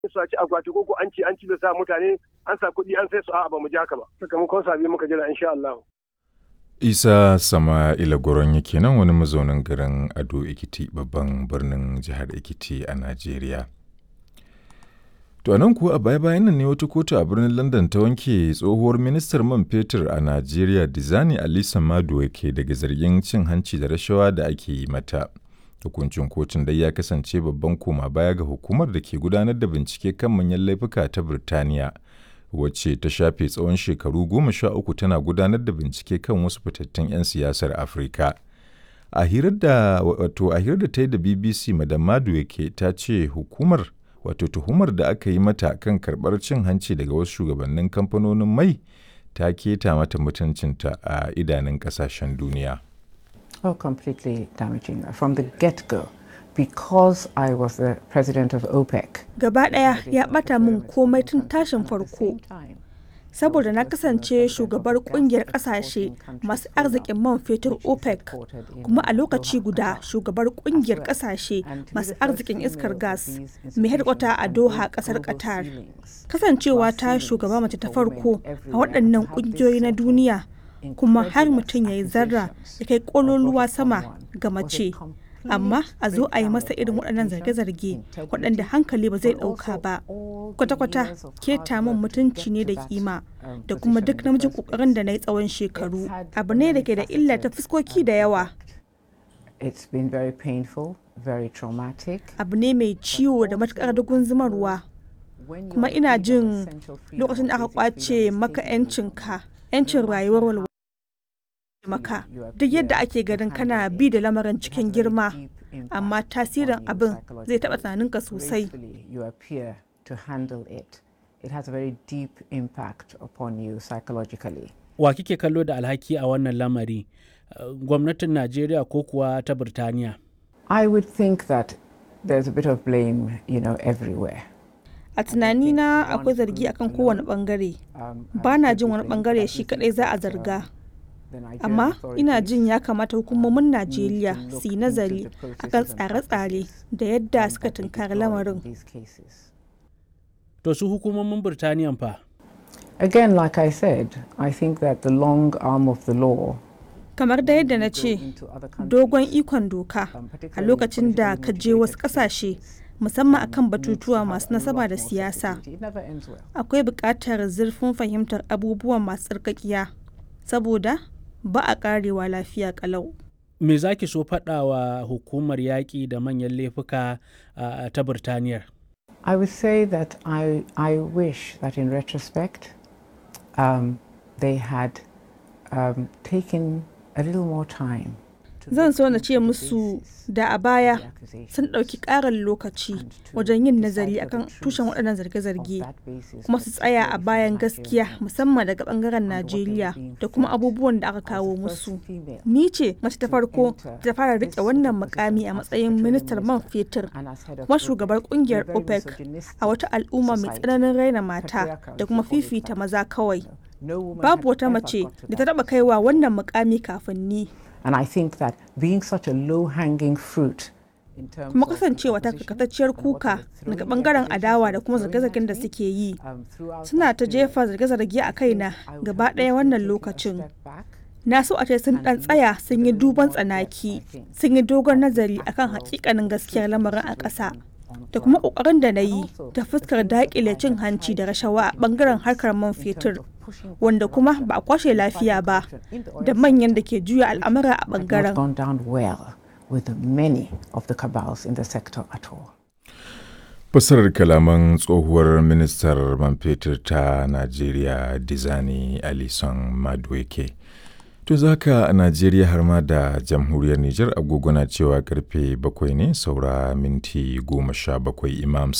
su a ci akwati ko an ci an ci da sa mutane an sa kuɗi an sai su a'a ba mu ji haka ba sakamakon sabi muka jira insha Allah. Isa Sama'ila Goron yake nan wani mazaunin garin Ado Ekiti babban birnin jihar Ekiti a Najeriya. To nan kuwa a baya-bayan nan ne wata kotu a birnin London ta wanke tsohuwar ministar man fetur a Najeriya Dizani Alisa Maduwa ke daga zargin cin hanci da rashawa da ake yi mata. Hukuncin kotun dai ya kasance babban koma baya ga hukumar da ke gudanar da bincike kan manyan laifuka ta Birtaniya. wacce ta shafe tsawon shekaru goma sha uku tana gudanar da bincike kan wasu fitattun 'yan siyasar afirka a hirar da wato a hirar da ta yi da bbc madam madu yake ta ce hukumar wato tuhumar da aka yi mata kan karbar cin hanci daga wasu shugabannin kamfanonin mai ta keta mata mutuncinta a idanun kasashen duniya Oh, completely damaging from the get-go. because I was the president of OPEC. Gaba ɗaya ya ɓata min komai tun tashin farko. Saboda na kasance shugabar kungiyar ƙasashe masu arzikin man fetur OPEC kuma a lokaci guda shugabar kungiyar ƙasashe masu arzikin iskar gas mai hedkwata a Doha ƙasar Qatar. Kasancewa ta shugaba mace ta farko a waɗannan ƙungiyoyi na duniya kuma har mutum ya yi zarra ya kai ƙololuwa sama ga mace. amma a zo a yi masa irin waɗannan zarge-zarge waɗanda hankali ba zai ɗauka ba kwata-kwata keta min mutunci ne da kima da kuma duk namijin ƙoƙarin da na yi tsawon shekaru abu ne da ke da illa ta fuskoki da yawa abu ne mai ciwo da matuƙar dugun zumarwa kuma ina jin lokacin da aka kwace maka 'yancinka 'yancin rayuwar walwala maka duk yadda ake ganin kana bi da lamarin cikin girma amma tasirin abin zai taɓa tunaninka sosai wa kike kallo da alhaki a wannan lamari gwamnatin najeriya ko kuwa ta birtaniya i would think that there's a bit of blame you know everywhere a tunanina akwai zargi akan kowane bangare ba na jin wani bangare shi kadai za a zarga amma ina jin ya kamata hukumomin najeriya su yi nazari akan tsare-tsare da yadda suka tunkari lamarin to su hukumomin birtaniya fa again like i said i think that the long arm of the law kamar da yadda na ce dogon ikon doka a lokacin da ka je wasu kasashe musamman akan batutuwa masu nasaba da siyasa akwai buƙatar zurfin fahimtar abubuwan masu tsarkakiya saboda ba a karewa lafiya kalau. Me za ki so faɗa wa hukumar yaƙi da manyan laifuka uh, ta Birtaniyar? I would say that I, I wish that in retrospect um, they had um, taken a little more time zan so na ce musu da a baya sun ɗauki ƙarin lokaci wajen yin nazari akan tushen waɗannan zarge-zarge kuma su tsaya a bayan gaskiya musamman daga ɓangaren najeriya da kuma abubuwan da aka kawo musu ni ce mace ta farko ta fara riƙe wannan mukami a matsayin ministar man fetur kuma shugabar ƙungiyar opec a wata al'umma mai tsananin raina mata da kuma fifita maza kawai babu wata mace da ta taɓa kaiwa wannan mukami kafin ni And I think that being such a low-hanging fruit kuma kasancewa ta kakatacciyar kuka daga bangaren adawa da kuma zarge-zargen da suke yi suna ta jefa zarge-zarge a kaina gaba ɗaya wannan lokacin na so a ce sun ɗan tsaya sun yi duban tsanaki sun yi dogon nazari akan hakikanin gaskiyar lamarin a ƙasa da kuma ƙoƙarin da na yi ta fuskar daƙile cin hanci da rashawa a bangaren harkar man fetur wanda kuma ba a kwashe lafiya ba da manyan da ke juya al'amura a bangaren. Fasarar kalaman tsohuwar ministar man fetur ta Najeriya Dizani Alison Madueke. To zaka a Najeriya har ma da jamhuriyar Nijar agogona cewa karfe bakwai ne saura minti goma sha bakwai Imam